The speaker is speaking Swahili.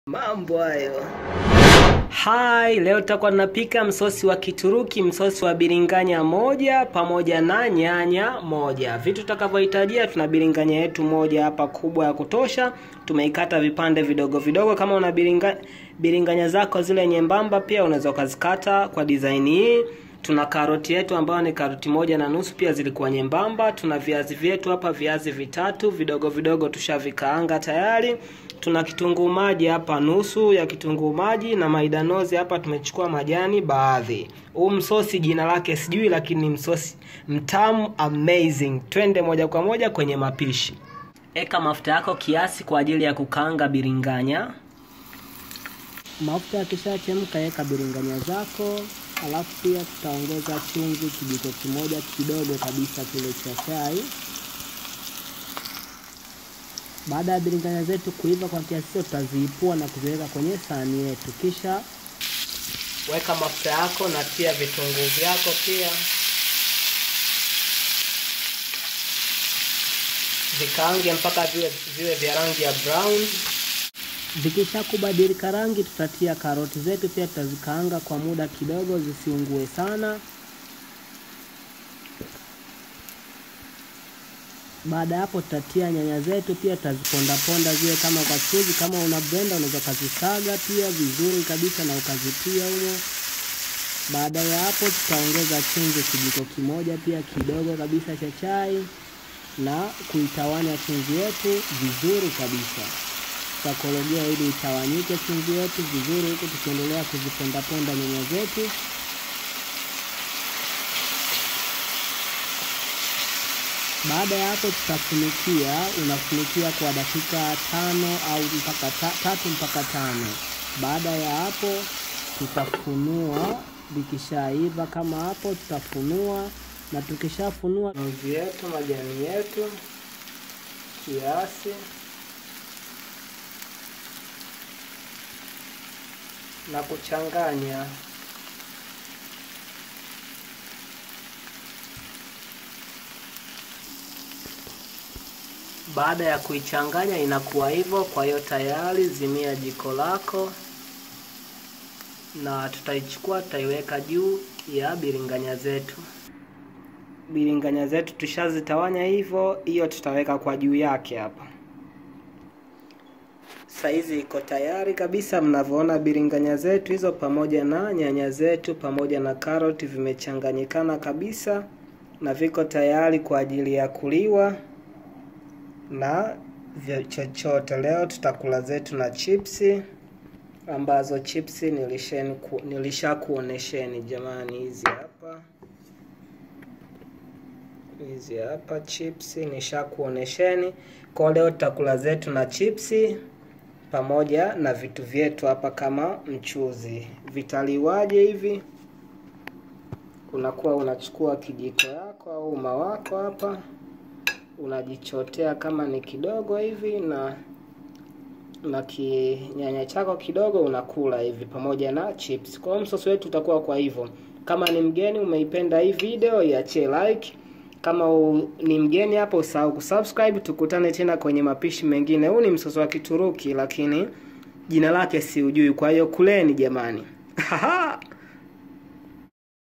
Mambo hayo. Hai, leo tutakuwa tunapika msosi wa Kituruki, msosi wa biringanya moja pamoja na nyanya moja. Vitu tutakavyohitajia, tuna biringanya yetu moja hapa kubwa ya kutosha, tumeikata vipande vidogo vidogo. Kama una biringa, biringanya zako zile nyembamba, pia unaweza ukazikata kwa design hii. Tuna karoti yetu ambayo ni karoti moja na nusu, pia zilikuwa nyembamba. Tuna viazi vyetu hapa, viazi vitatu vidogo vidogo, tushavikaanga tayari. Tuna kitunguu maji hapa, nusu ya kitunguu maji, na maidanozi hapa tumechukua majani baadhi. Huu msosi jina lake sijui, lakini ni msosi mtamu amazing. Twende moja kwa moja kwenye mapishi. Eka mafuta yako kiasi kwa ajili ya kukaanga biringanya. Mafuta yakishachemka, weka biringanya zako, alafu pia tutaongeza chumvi kijiko kimoja kidogo kabisa kile cha chai. Baada ya biringanya zetu kuiva kwa kiasi hicho, tutaziipua na kuziweka kwenye sahani yetu, kisha weka mafuta yako na pia vitunguu vyako pia vikaange mpaka viwe, viwe vya rangi ya brown. Vikisha kubadilika rangi, tutatia karoti zetu pia, tutazikaanga kwa muda kidogo zisiungue sana. Baada ya hapo tutatia nyanya zetu pia, tutazipondaponda ziwe kama kwa chuzi. Kama una blender unaweza ukazisaga pia vizuri kabisa na ukazitia humo. Baada ya hapo tutaongeza chumvi kijiko kimoja pia kidogo kabisa cha chai na kuitawanya chumvi yetu vizuri kabisa. Tutakorogea ili itawanyike chumvi yetu vizuri, huku tukiendelea kuzipondaponda nyanya zetu. Baada ya hapo tutafunikia, unafunikia kwa dakika tano au mpaka ta, tatu mpaka tano. Baada ya hapo tutafunua, vikishaiva kama hapo tutafunua, na tukishafunua mvi yetu, majani yetu kiasi na kuchanganya Baada ya kuichanganya inakuwa hivyo. Kwa hiyo tayari, zimia jiko lako na tutaichukua tutaiweka juu ya biringanya zetu. Biringanya zetu tushazitawanya hivyo, hiyo tutaweka kwa juu yake hapa. Saizi iko tayari kabisa, mnavyoona biringanya zetu hizo pamoja na nyanya zetu pamoja na karoti vimechanganyikana kabisa na viko tayari kwa ajili ya kuliwa na vya chochote. Leo tutakula zetu na chipsi ambazo chipsi nilisheni ku, nilishakuonesheni jamani, hizi hapa hizi hapa chipsi nishakuonesheni. Kwa leo tutakula zetu na chipsi pamoja na vitu vyetu hapa kama mchuzi. Vitaliwaje hivi? Unakuwa unachukua kijiko yako au uma wako hapa unajichotea kama ni kidogo hivi na na kinyanya chako kidogo unakula hivi pamoja na chips. Kwa hiyo msosi wetu utakuwa kwa hivyo. Kama ni mgeni umeipenda hii video, iachie like. Kama u, ni mgeni hapo usahau kusubscribe. Tukutane tena kwenye mapishi mengine. Huu ni msosi wa Kituruki lakini jina lake si ujui, kwa hiyo kuleni jamani.